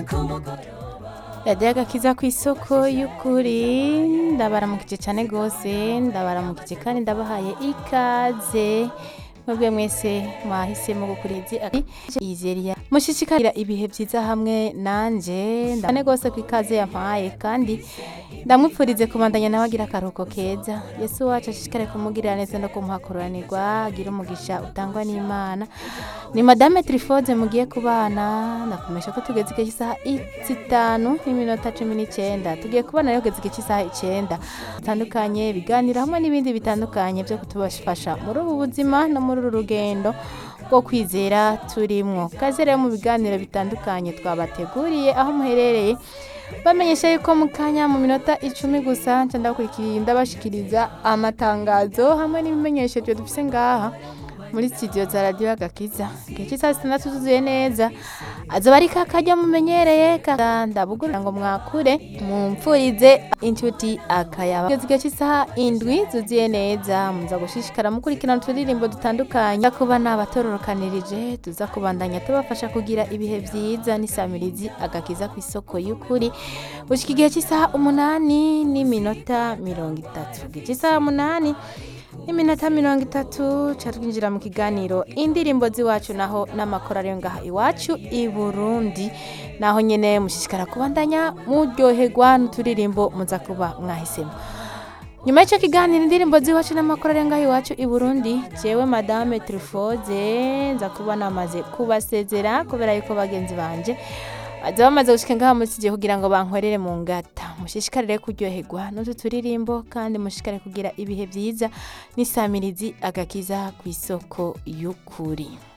radiyo agakiza ku isoko y'ukuri ndabaramukije cyane rwose ndabaramukije kandi ndabahaye ikaze mwebwe mwese mwahisemo gukuriza izeriya mushishikarira ibihe byiza hamwe nanje ndabone rwose ku ikaze yampaye kandi ndamwipfurize kubandanya nawe agira akaruhuko keza yesu wacu ashishikare kumugirira neza no kumuhakuranirwa agira umugisha utangwa n'imana ni madame trifode mugiye kubana ndakumesha ko tugeze igihe cy'isaha zitanu n'iminota cumi n'icyenda tugiye kubana rero kugeza igihe cy'isaha icyenda bitandukanye biganira hamwe n'ibindi bitandukanye byo kutubafasha muri ubu buzima no muri uru rugendo rwo kwizera turimwo kaze rero mu biganiro bitandukanye twabateguriye aho muherereye bamenyesha yuko mu kanya mu minota icumi gusa nca ndabakurikiye ndabashikiriza amatangazo hamwe n'ibimenyesheje dufise ngaha muri studio za radiyo agakiza igihe cy'isaha zitandatu zuzuye neza azoba ari kakajya mumenyereye ndabugurira ngo mwakure mumfurize inshuti akayaba kugeza igihe cy'isaha indwi zuzuye neza muza gushishikara mukurikirana uturirimbo dutandukanye kuba nabatororokanirije tuza kubandanya tubafasha kugira ibihe byiza n'isamirizi agakiza ku isoko y'ukuri gushyika igihe cy'isaha umunani n'iminota mirongo itatu igihe cy'isaha umunani iminota mirongo itatu ca twinjira mu kiganiro indirimbo z'iwacu naho n'amakoro ariyo ngaha iwacu i burundi naho nyene mushishikara kubandanya muryoherwa n'uturirimbo muza kuba mwahisemo nyuma y'icyo kiganiro indirimbo z'iwacu n'amakoro ariyo ngaha iwacu i burundi jewe madame trifoze nza kuba namaze kubasezera kubera yuko bagenzi banje baza bamaze gushika ngaha muri studio kugira ngo bankorere mu ngata mushishikarire kuryoherwa n'utu turirimbo kandi mushishikare kugira ibihe byiza n'isamirizi agakiza ku isoko y'ukuri